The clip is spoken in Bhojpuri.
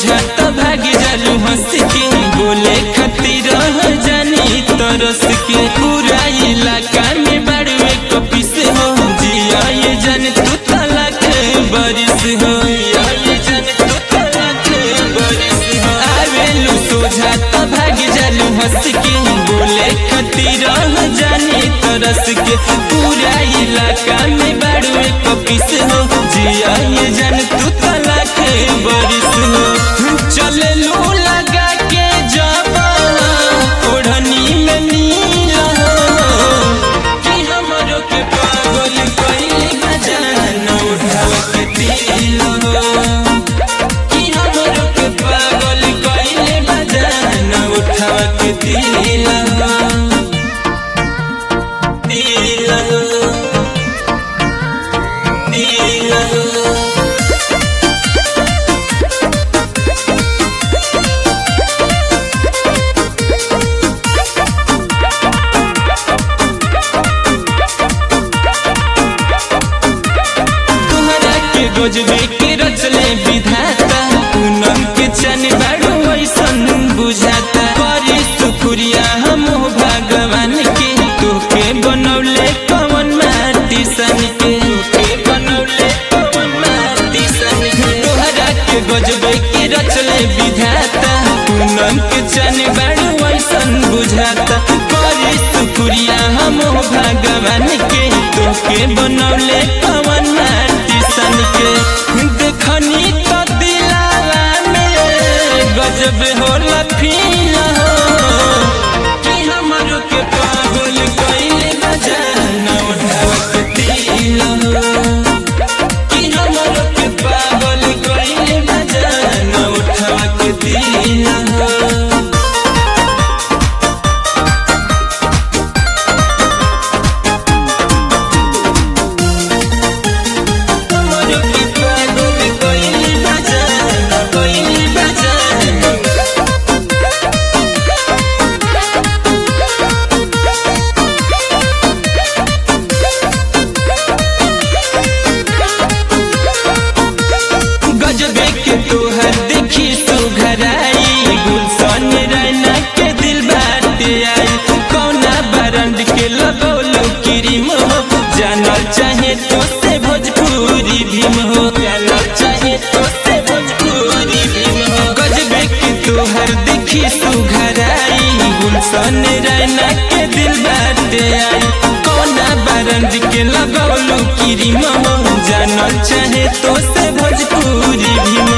सोझा तो भाग जालू हंस के बोले खातिर जानी तरस के पूरा इलाका में बड़वे कपिस हो जिया ये जान तू तलाक बरिस हो जिया ये जान तू तलाक बरिस हो आवेलू सोझा तो भाग जालू हंस के बोले खातिर जानी तरस के पूरा इलाका में बड़वे कपिस हो जिया ये जान तू तलाक बरिस हो चले लू लगा के जब ओढ़नी में नीला हो कि हमरो के पागल कइले बजान उठाव के दिल हो कि हमरो के पागल कइले बजान उठाव के दिल हो दिल हो दिल हो तुहरा के गजबे के रचले विधाता पूनम के चन बाड़ू ऐसन बुझाता करी शुक्रिया हम भगवान के तोके बनौले कवन माटी सन के तोके बनौले कवन माटी सन के तुहरा के गजबे के रचले विधाता पूनम के चन बाड़ू ऐसन बुझाता करी शुक्रिया हम भगवान के तोके बनौले कवन माटी सन के देखनी तो दिलावा में गजब होला फील हो कि हमरो के पागल कइले बजान उठाव के दिल हो कि हमरो के पागल कइले बजान उठाव के दिल हो हमरो के पागल कइले बजान कइले बजान गजबे के तोहर देखी सुघराई गुलशन रैना के दिल बाटे आई कौना बरंड के लगौलो क्रीम हो जानल चाहे तो से भोजपुरी भीम हो जानल चाहे तो से भोजपुरी भीम हो गजबे के तोहर देखी सुघराई गुलशन रैना के दिल बाटे आई कौना बरंड के लगौलो क्रीम हो जानल चाहे तो से भोजपुरी भीम